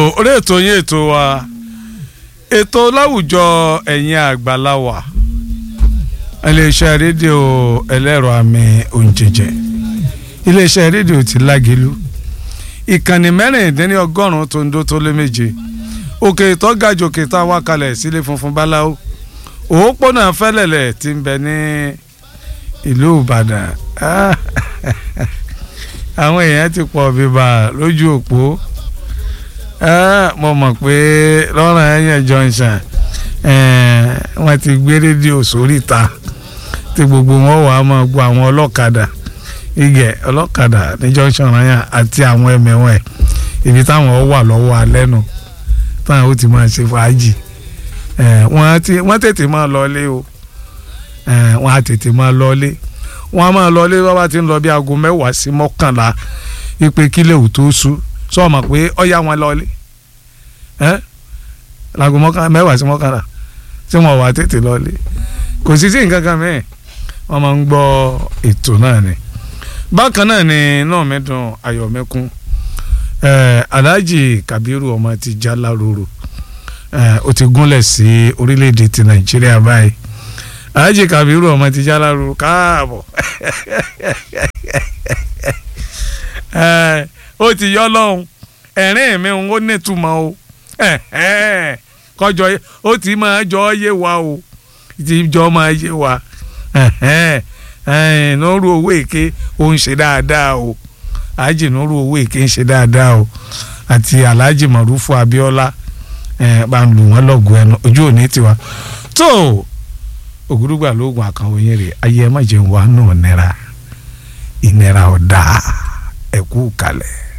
orí ètò yín ètò wa ètò láwùjọ ẹ̀yin àgbàláwà iléeṣẹ́ rédíò ẹlẹ́rọ àmì òǹjẹ̀jẹ̀ iléeṣẹ́ rédíò ti lágẹ̀lú ìkànnì mẹ́rìndínlọ́gọ́rùn-ún tó ń dó tó lé méje òkè ìtọ́gàjò òkè tá a wá kalẹ̀ sílé funfun báláwo òpópónà fẹ́lẹ̀lẹ̀ ti ń bẹ ní ìlú ìbàdàn àwọn èèyàn ti pọ̀ bíbà lójú òpó mo mọ̀ pé lọ́rọ̀ ẹ̀yẹ junction wọ́n ti gbé rédíò sóríta tí gbogbo wọn wà á máa gbọ́ àwọn ọlọ́kadà igẹ̀ ọlọ́kadà ní junction rányà àti àwọn ẹ̀mẹ̀wọ̀n ẹ̀ ibi táwọn wà lọ́wọ́ alẹ́ nu táwọn ó ti máa ṣe fàájì wọ́n tètè máa lọlé o wọ́n á tètè máa lọlé wọ́n á máa lọlé bá bá ti ń lọ bí aago mẹ́wàá sí mọ́kànlá ipe kílẹ̀ ò tó sú sọ ma pé ọ̀yà wọn lọlé láago mẹ́wàá sí mọ́kànlá tí wọ́n wà tètè lọlé kò sí sí nǹkan kan mẹ́ẹ̀ wọ́n máa ń gbọ́ ètò náà ni bákan náà ni náà mi dùn ayọ̀ mi kún Alhaji Kabiru ọmọ ti já láròrò ó ti gúnlẹ̀ sí orílẹ̀-èdè ti Nàìjíríà báyìí Alhaji Kabiru ọmọ ti já láròrò káàbọ̀ ó ti yọ lọ́hùn ẹ̀rín mi ó nítumọ̀ o kọjọ ó ti máa jọ yé wa o ti jọ máa yé wa nọ́ọ̀rù owó èké ó ń ṣe dáadáa o Alhaji nọ́ọ̀rù owó èké ń ṣe dáadáa o àti Alhaji Marufu Abiola bá ń lù wọ́n lọ́gùn ẹnu ojú òní tiwa tó ògúrúgbà lóògùn àkànwò yẹn rè ayé ẹ má jẹun wà nù nira ìnira ọ̀dà ẹ̀kú kalẹ̀.